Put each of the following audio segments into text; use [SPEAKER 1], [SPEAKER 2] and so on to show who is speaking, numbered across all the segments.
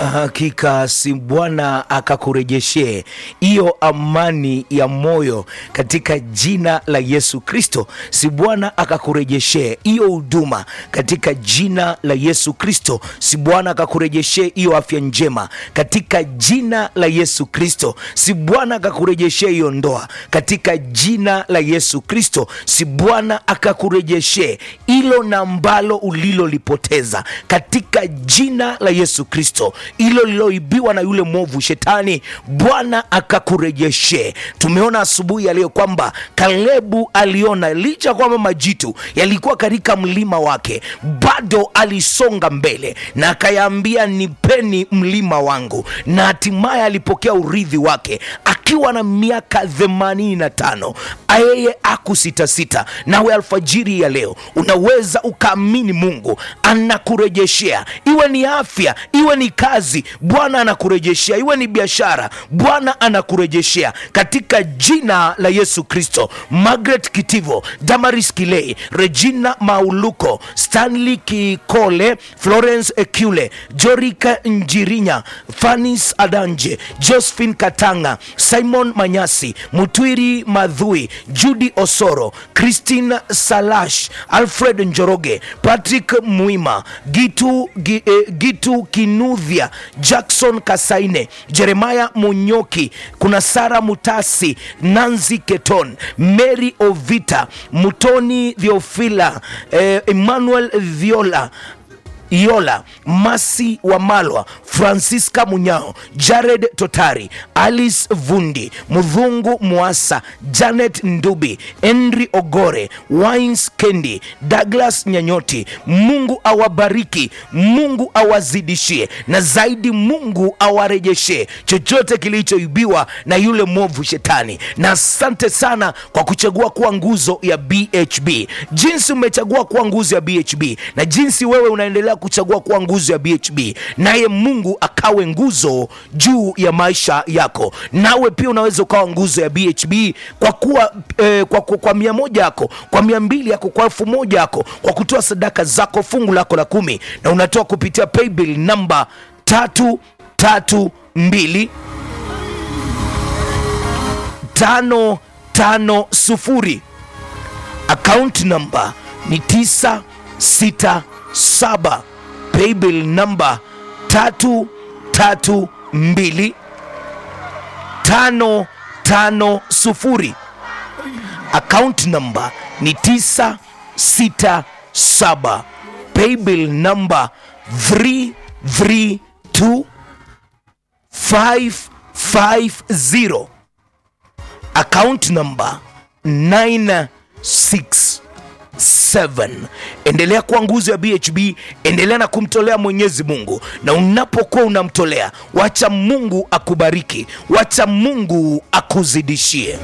[SPEAKER 1] Hakika si Bwana akakurejeshee hiyo amani ya moyo katika jina la Yesu Kristo. Si Bwana akakurejeshee hiyo huduma katika jina la Yesu Kristo. Si Bwana akakurejeshee hiyo afya njema katika jina la Yesu Kristo. Si Bwana akakurejeshee hiyo ndoa katika jina la Yesu Kristo. Si Bwana akakurejeshee hilo na ambalo ulilolipoteza katika jina la Yesu Kristo hilo liloibiwa na yule mwovu shetani, Bwana akakurejeshe. Tumeona asubuhi ya leo kwamba Kalebu aliona licha ya kwamba majitu yalikuwa katika mlima wake, bado alisonga mbele na akayaambia, nipeni mlima wangu, na hatimaye alipokea urithi wake akiwa na miaka themanini na tano. Yeye akusitasita. Nawe alfajiri ya leo unaweza ukaamini Mungu anakurejeshea, iwe ni afya, iwe ni kazi, Bwana anakurejeshea, iwe ni biashara, Bwana anakurejeshea katika jina la Yesu Kristo. Margaret Kitivo, Damaris Kilei, Regina Mauluko, Stanley Kikole, Florence Ekule, Jorika Njirinya, Fanis Adanje, Josephine Katanga, Simon Manyasi, Mutwiri Madhui, Judy Osoro, Christine Salash, Alfred Njoroge, Patrick Mwima, Gitu, Gi, eh, Gitu Kinudhia, Jackson Kasaine, Jeremiah Munyoki, kuna Sara Mutasi, Nancy Keton, Mary Ovita, Mutoni Theofila, eh, Emmanuel Viola Iola Masi Wamalwa, Francisca Munyao, Jared Totari, Alice Vundi, Mudhungu Mwasa, Janet Ndubi, Henry Ogore, Wines Kendi, Douglas Nyanyoti. Mungu awabariki, Mungu awazidishie, na zaidi Mungu awarejeshe chochote kilichoibiwa na yule mwovu shetani. Na asante sana kwa kuchagua kuwa nguzo ya BHB, jinsi umechagua kuwa nguzo ya BHB na jinsi wewe unaendelea kuchagua kuwa nguzo ya BHB, naye Mungu akawe nguzo juu ya maisha yako. Nawe pia unaweza ukawa nguzo ya BHB kwa kuwa eh, kwa, kwa, kwa mia moja yako, kwa mia mbili yako, kwa elfu moja yako, kwa kutoa sadaka zako, fungu lako la kumi, na unatoa kupitia paybill namba tatu tatu mbili tano tano sufuri account number ni 967 paybill number 332 550 account number ni 967 paybill number 332 550 account number 967 endelea kuwa nguzo ya bhb endelea na kumtolea mwenyezi mungu na unapokuwa unamtolea wacha mungu akubariki wacha mungu akuzidishie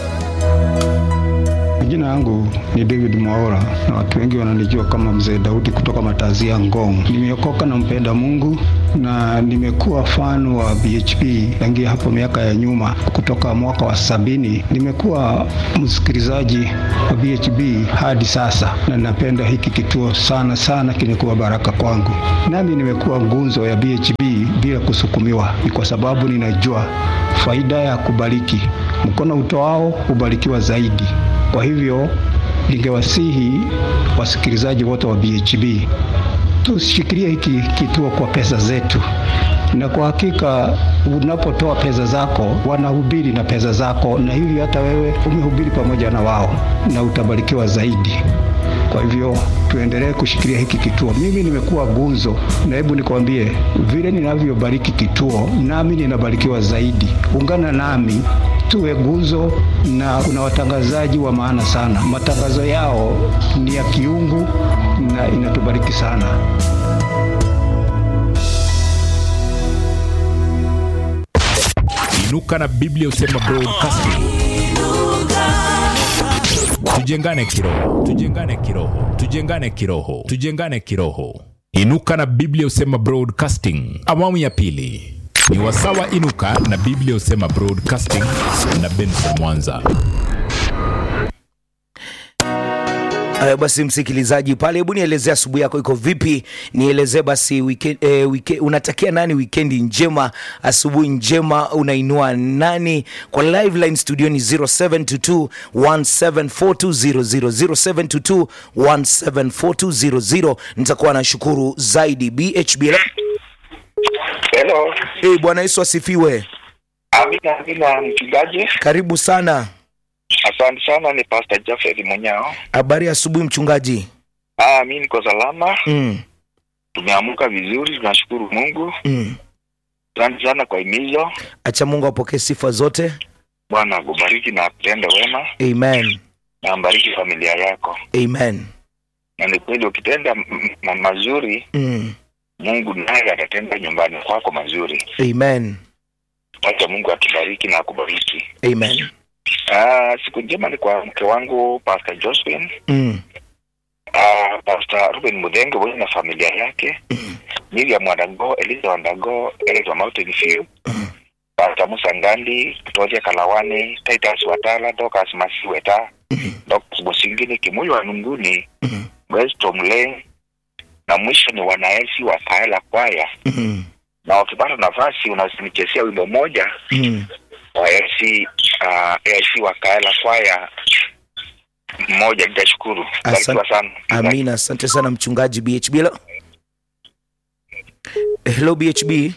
[SPEAKER 2] Jina yangu ni David Mwaora na watu wengi wananijua kama Mzee Daudi kutoka Matazia Ngong. Nimeokoka na mpenda Mungu na nimekuwa fan wa BHP tangia hapo miaka ya nyuma, kutoka mwaka wa sabini. Nimekuwa msikilizaji wa BHP hadi sasa, na napenda hiki kituo sana sana, kimekuwa baraka kwangu. Nami nimekuwa ngunzo ya BHP bila kusukumiwa, ni kwa sababu ninajua faida ya kubariki. Mkono utoao hubarikiwa zaidi. Kwa hivyo ningewasihi wasikilizaji wote wa BHB tushikilie hiki kituo kwa pesa zetu, na kwa hakika unapotoa pesa zako wanahubiri na pesa zako, na hivi hata wewe umehubiri pamoja na wao na utabarikiwa zaidi. Kwa hivyo tuendelee kushikilia hiki kituo. Mimi nimekuwa gunzo, na hebu nikwambie vile ninavyobariki kituo, nami ninabarikiwa zaidi. Ungana nami tuwe guzo, na kuna watangazaji wa maana sana. Matangazo yao ni ya kiungu na inatubariki sana.
[SPEAKER 3] Inuka na Biblia Usema Broadcasting. Tujengane kiroho, tujengane kiroho, tujengane kiroho, tujengane kiroho. Inuka na Biblia Usema Broadcasting, awamu ya pili ni wasawa. Inuka na Biblia Usema Broadcasting na Benson Mwanza.
[SPEAKER 1] Uh, basi msikilizaji pale, hebu nielezee asubuhi yako iko vipi? Nielezee basi weekend, eh, weekend, unatakia nani wikendi njema, asubuhi njema, unainua nani? Kwa live line studio ni 0722 1742000 0722 nitakuwa nashukuru zaidi. BHB
[SPEAKER 4] Hello.
[SPEAKER 1] hey, Bwana Yesu asifiwe.
[SPEAKER 4] Amina, amina mchungaji.
[SPEAKER 1] Karibu sana.
[SPEAKER 4] Asante sana, ni Pastor Jafet Munyao.
[SPEAKER 1] Habari ya asubuhi mchungaji.
[SPEAKER 4] Ah, mimi niko salama.
[SPEAKER 1] Mm,
[SPEAKER 4] Tumeamka vizuri, tunashukuru Mungu.
[SPEAKER 1] mm.
[SPEAKER 4] Asante sana kwa himizo.
[SPEAKER 1] Acha Mungu apokee sifa zote.
[SPEAKER 4] Bwana akubariki na akutende wema
[SPEAKER 1] Amen.
[SPEAKER 4] na ambariki familia yako.
[SPEAKER 1] Amen.
[SPEAKER 4] Na ni kweli ukitenda m- m- mazuri,
[SPEAKER 1] Mm.
[SPEAKER 4] Mungu naye atatenda nyumbani kwako mazuri.
[SPEAKER 1] Amen.
[SPEAKER 4] Wacha Mungu atubariki na akubariki.
[SPEAKER 1] Amen.
[SPEAKER 4] Ah, siku njema ni kwa mke wangu Pastor Josephine,
[SPEAKER 1] Mm.
[SPEAKER 4] ah, Pastor Ruben Mudenge pamoja na familia yake, Miriam Wandago, Eliza Wandago, Eliza Mountain View, Pastor Musa Ngandi, Toria Kalawani, Titus Watala, Dorcas Masiweta, Dorcas Busingini, Kimuyu wa Nunguni, Westom Lane, na mwisho ni wanaesi wa Kaela Kwaya,
[SPEAKER 1] Mm.
[SPEAKER 4] na wakipata nafasi unasinichesia wimbo moja
[SPEAKER 1] Mm.
[SPEAKER 4] wa AIC uh, AIC wa Kaela Kwaya mmoja, nitashukuru. Barikiwa sana.
[SPEAKER 1] Amina, asante sana mchungaji BHB. Hello, hello BHB.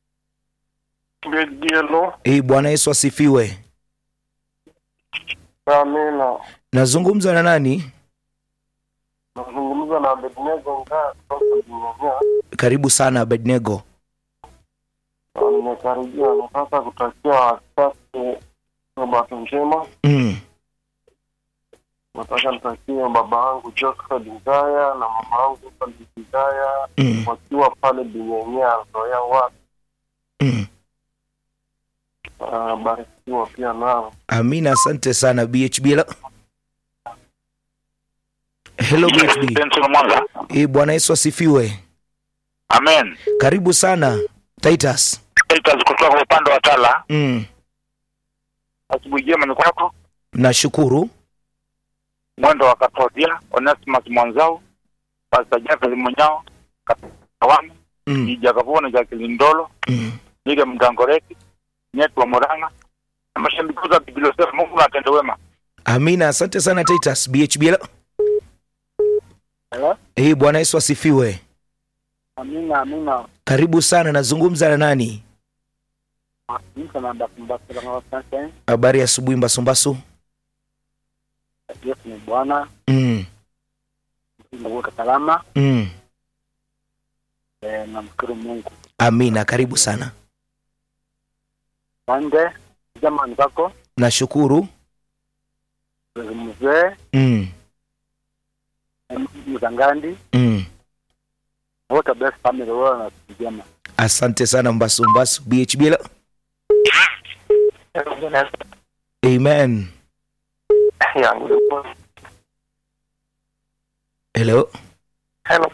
[SPEAKER 5] Hello,
[SPEAKER 1] Hey, Bwana Yesu asifiwe.
[SPEAKER 5] amina.
[SPEAKER 1] Nazungumza na nani?
[SPEAKER 5] Nazungumza na Abednego Ngaa kutoka Jinyanya.
[SPEAKER 1] Karibu sana Abednego.
[SPEAKER 5] Na Nimekaribia, nataka kutakia wachache sabato njema.
[SPEAKER 1] Mm.
[SPEAKER 5] Nataka nitakie baba yangu Joseph Ngaya na mama yangu Salih Ngaya
[SPEAKER 1] Mm.
[SPEAKER 5] wakiwa pale Binyanya Zoya wa
[SPEAKER 1] Mm.
[SPEAKER 5] uh, barikiwa pia nao.
[SPEAKER 1] Amina, asante sana BHB. Hello, hello BHB.
[SPEAKER 4] Benson Mwanga.
[SPEAKER 1] Hey, Bwana Yesu asifiwe.
[SPEAKER 4] Amen.
[SPEAKER 1] Karibu sana Titus.
[SPEAKER 4] Titus kutoka upande wa Tala.
[SPEAKER 1] Mm.
[SPEAKER 4] Asubuhi njema ni kwako.
[SPEAKER 1] Nashukuru.
[SPEAKER 4] Mwendo wa Katodia, Onesimus Mwanzau, Pastor Jafet Munyao, Kawani,
[SPEAKER 1] Mm.
[SPEAKER 4] Ija Kavuna, Jacqueline Ndolo,
[SPEAKER 1] Mm.
[SPEAKER 4] Nige Mgangoreti, Nyetu wa Murang'a, na mashabiki wa Biblia Sema Mungu na atende wema.
[SPEAKER 1] Amina, asante sana Titus. BHB. Hello.
[SPEAKER 5] Hello?
[SPEAKER 1] Hey, Bwana Yesu asifiwe.
[SPEAKER 5] Amina, amina.
[SPEAKER 1] Karibu sana, nazungumza na nani?
[SPEAKER 5] Niko na ndakumbasila kwa sasa.
[SPEAKER 1] Habari ya asubuhi Mbasumbasu.
[SPEAKER 5] Yesu ni Bwana,
[SPEAKER 1] Mm.
[SPEAKER 5] Mungu salama.
[SPEAKER 1] Mm.
[SPEAKER 5] Eh, namshukuru Mungu.
[SPEAKER 1] Amina, karibu sana.
[SPEAKER 5] Pande jamani zako
[SPEAKER 1] Nashukuru.
[SPEAKER 5] mzee
[SPEAKER 1] Mm.
[SPEAKER 5] Mzangandi
[SPEAKER 1] Mm.
[SPEAKER 5] wote best family wao na siku njema.
[SPEAKER 1] Asante sana Mbasumbasu. BHB. Hello. Amen. Hello.
[SPEAKER 5] Hello.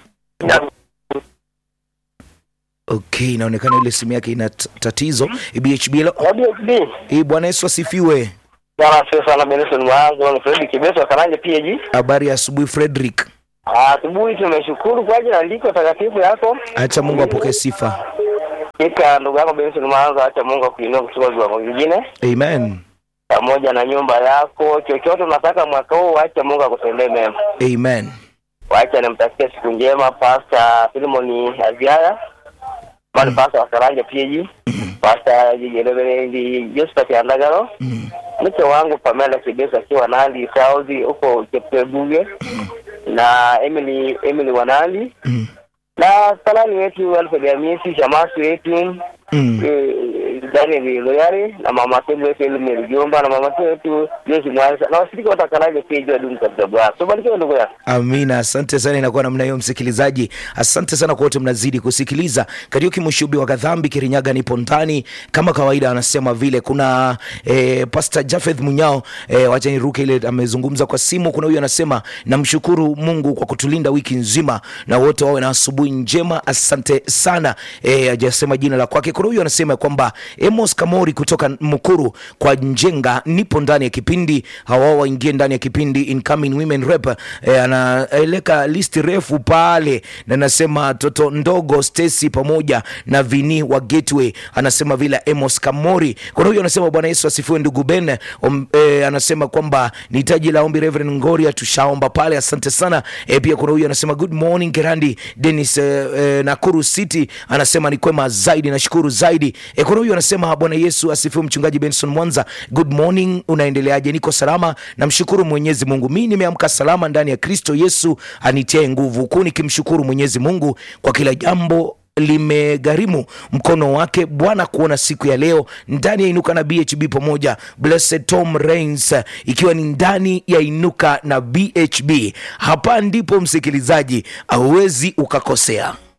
[SPEAKER 1] Okay, inaonekana ile simu yake ina t- tatizo. BHB. Hello.
[SPEAKER 5] WXB.
[SPEAKER 1] Eh, Bwana Yesu asifiwe.
[SPEAKER 5] Bwana asifiwe sana Benson Mwanzo na Fred Kibeso Karanja PAG.
[SPEAKER 1] Habari ya asubuhi Frederick.
[SPEAKER 5] Asubuhi tumeshukuru kwa ajili ya andiko takatifu yako.
[SPEAKER 1] Acha Mungu apokee sifa.
[SPEAKER 5] Ika ndugu yako Benson Mwanzo, acha Mungu akuinue kutoka viwango vingine
[SPEAKER 1] Amen.
[SPEAKER 5] pamoja na nyumba yako. Chochote unataka mwaka huu, acha Mungu akutendee mema.
[SPEAKER 1] Amen.
[SPEAKER 5] Wacha nimtakie siku njema Pastor Filimoni Aziaya. Bali Pastor wa Karanja PAG. Pastor Reverend Josephat Andagaro.
[SPEAKER 1] Mm.
[SPEAKER 5] mke wangu Pamela Kibeso akiwa Nandi South huko Cheptebuge na Emily Emily Wanali
[SPEAKER 1] Mm.
[SPEAKER 5] na salani wetu Alfred Hamisi Shamasi wetu
[SPEAKER 1] Mm.
[SPEAKER 5] eh, Daniel Loyari na mama Tebu wetu Elimel Jomba na mama wetu Josi Mwanza na washiriki wote wakalaje pia jua dumu katika Bwana. So barikiwa ndugu yangu.
[SPEAKER 1] Amina, asante sana. Inakuwa namna hiyo, msikilizaji. Asante sana kwa wote mnazidi kusikiliza. Kariuki Mushubi wa Kadhambi Kirinyaga nipo ndani kama kawaida, anasema vile kuna eh, Pastor Jafeth Munyao eh, wacha niruke ile amezungumza kwa simu. Kuna huyu anasema namshukuru Mungu kwa kutulinda wiki nzima na wote wawe na asubuhi njema. Asante sana eh, hajasema jina la kwake. Kuna kuna huyu anasema kwamba Amos Kamori kutoka Mukuru kwa Njenga, nipo ndani ya kipindi, hawa waingie ndani ya kipindi incoming women rep. E, anaeleka listi refu pale na anasema toto ndogo Stacy pamoja na Vini wa Gateway, anasema vile Amos Kamori. Kuna huyu anasema Bwana Yesu asifiwe ndugu Ben. Um, e, anasema kwamba ni hitaji la ombi Reverend Ngoria, tushaomba pale, asante sana. E, pia kuna huyu anasema good morning Gerandi Dennis e, e, Nakuru City anasema ni kwema zaidi, nashukuru zaidi. E, kuna huyu anasema Bwana Yesu asifiwe mchungaji Benson Mwanza, good morning, unaendeleaje? Niko salama, namshukuru Mwenyezi Mungu. Mimi nimeamka salama ndani ya Kristo Yesu anitie nguvu, huku nikimshukuru Mwenyezi Mungu kwa kila jambo limegharimu mkono wake Bwana kuona siku ya leo ndani ya Inuka na BHB pamoja. Blessed Tom Rains ikiwa ni ndani ya Inuka na BHB. Hapa ndipo msikilizaji, hauwezi ukakosea.